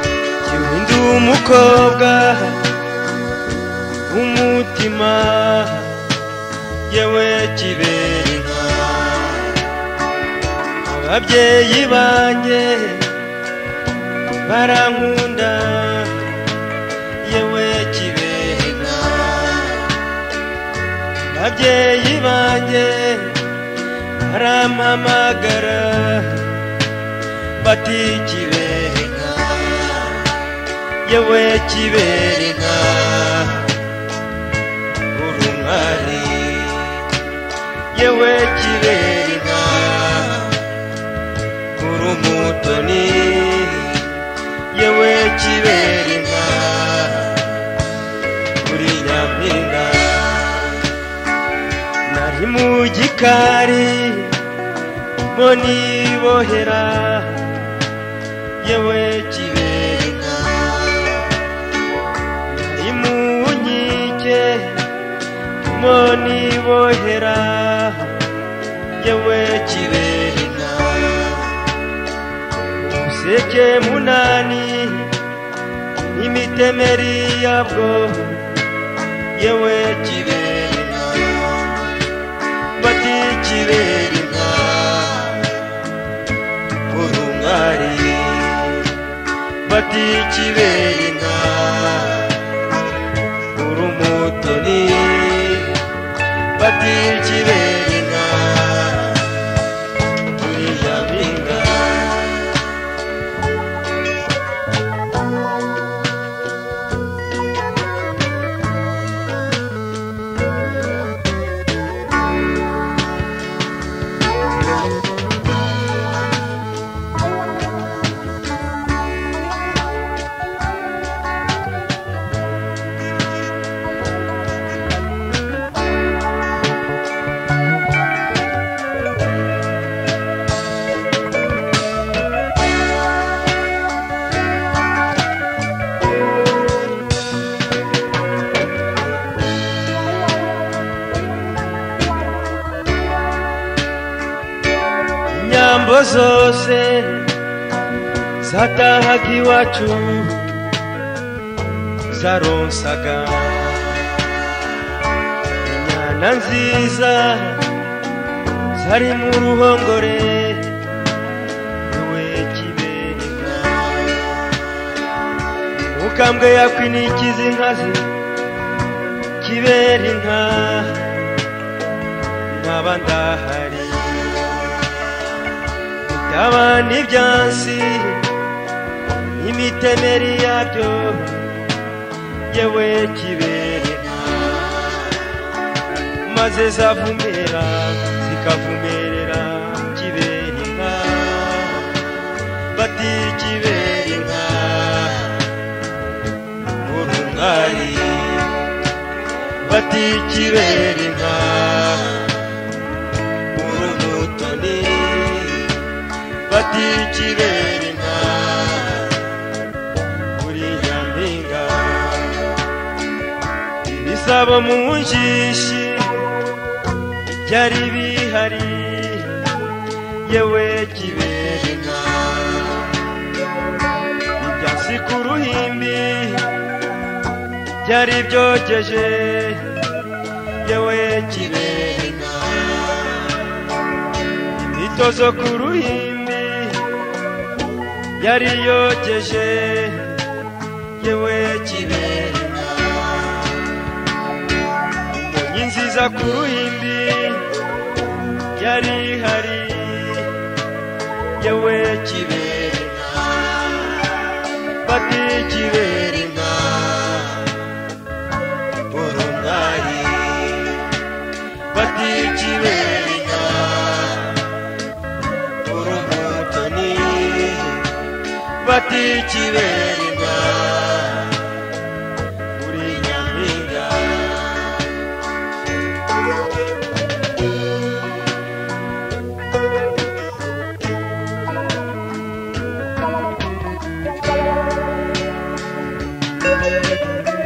Yewe ndi umukobwa w'umutima yewe kibera inka ababyeyi banjye barankunda yewe kibera inka ababyeyi banjye barampamagara bati kibera inka yewe kibera inka urumari yewe kibera inka urumutoni yewe kibera inka uri nyampinga nari mu gikari mo nibohera yewe kibera inka imunkike mo nibohera yewe kiberina useke munani imitemeri yabwo yewe kiberina bati kiberina urumwari bati kiberina urumutoni batil kiberina kuyaminga inyambo zose zatahaga iwacu zaronsaga inyana nziza zari mu ruhongore yewe kibereka mukambwe yakwinikiza inkazi kibera inka nkaba ndahari Yabana ibyansi imitemeri yabyo yewe kibereka maze zavumera zikavumerera kibereka bati kibereka urumwari bati kibereka urumutoni bati kibera inka buriya mpinga ibisabo mu njishi byari bihari yewe kibera inka ibyasi ku ruhimbi byari byogeje yewe kibera inka imitozo ku ruhimbi yari yogeje yewe kiberina inkonyi nziza ku ruhimbi yari ihari yewe kiberina bati kiberina urumwari bati kiberina urumutoni bati kiberina uri nyampinga வருந்தாய்